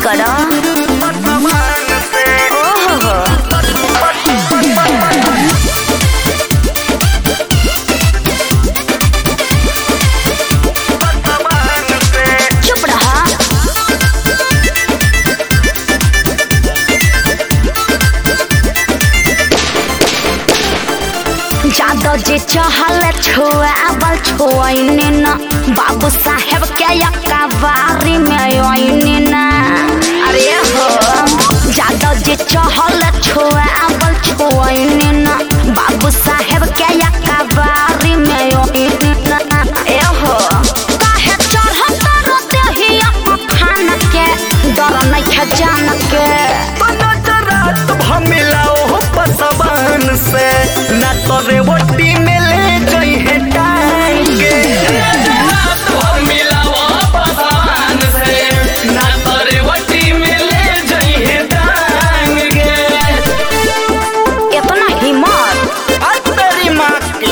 बड़ा ओहो हो चुप रहा जादो जे चहल छुआबल छुआइने न बाबू साहेब के यकाबारी में आइने न अरे हो जादो जे चहल छुआबल छुआइने न बाबू साहेब के यकाबारी में आइने न ए हो काहे चढ़त रोते ही खान के डर नहीं खजान के रेवटी में ले गई है टांगे इतना हिम्मत आज तेरी माँ की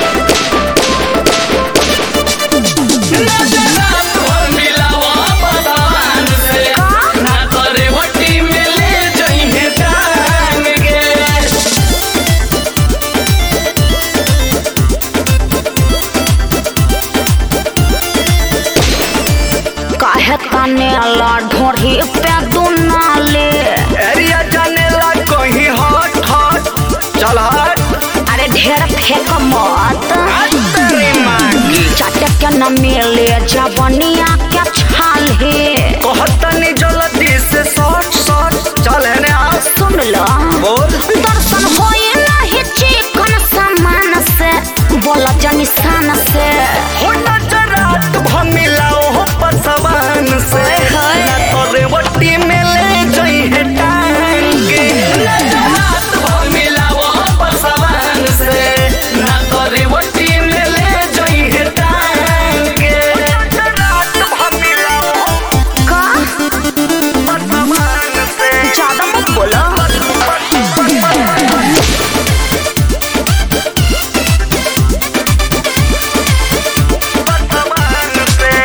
काहे तने अल्लाह ढोरी पे दुनाले एरिया जाने ला कहीं हट हट चल हट अरे ढेर फेंक मत आज तेरी माँ की चाटे के न मिले जवनिया के छाले कहतनी जल्दी से शॉर्ट शॉर्ट चल है आ सुन लो बोल दर्शन होए नहीं चिकन सामान से बोला जनी सान से हो नजरात भमिलाओ हो पसवान से हाय। ना तो रेवटी में ले गई है टांगे नजरात भमिलाओ हो पसवान से ना तो रेवटी में ले गई है टांगे नजरात भमिलाओ का पसवान से ज्यादा मत बोलो पसवान से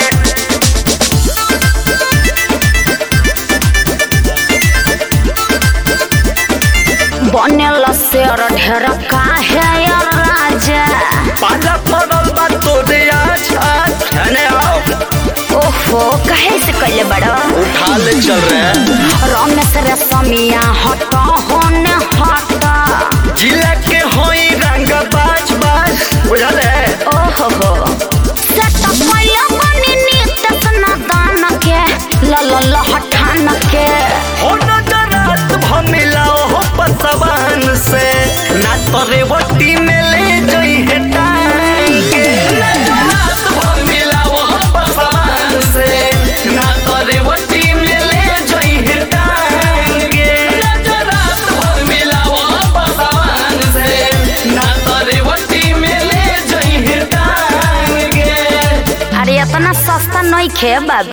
बनेल शेर ढेर काहे यार राजा पाला पड़ल बा तोरे आज आज धने आओ ओहो कहे से कैले बड़ो उठा ले चल रहे हैं रमेश रे समिया हट होने हट जिला के होई रंग बाज बाज बुझल है ओहो हो सेट पहले बनी नित्य सनातन के ल ल ल हठान के हो नजरात भमिलाओ हो पसवान से ना तो रेवटी में ले गई है टांगे नजरात भमिलाओ हो पसवान से ना तो रेवटी में ले गई है टांगे नजरात भमिलाओ हो पसवान से ना तो रेवटी में ले गई है टांगे अरे इतना सस्ता नहीं खे बाबू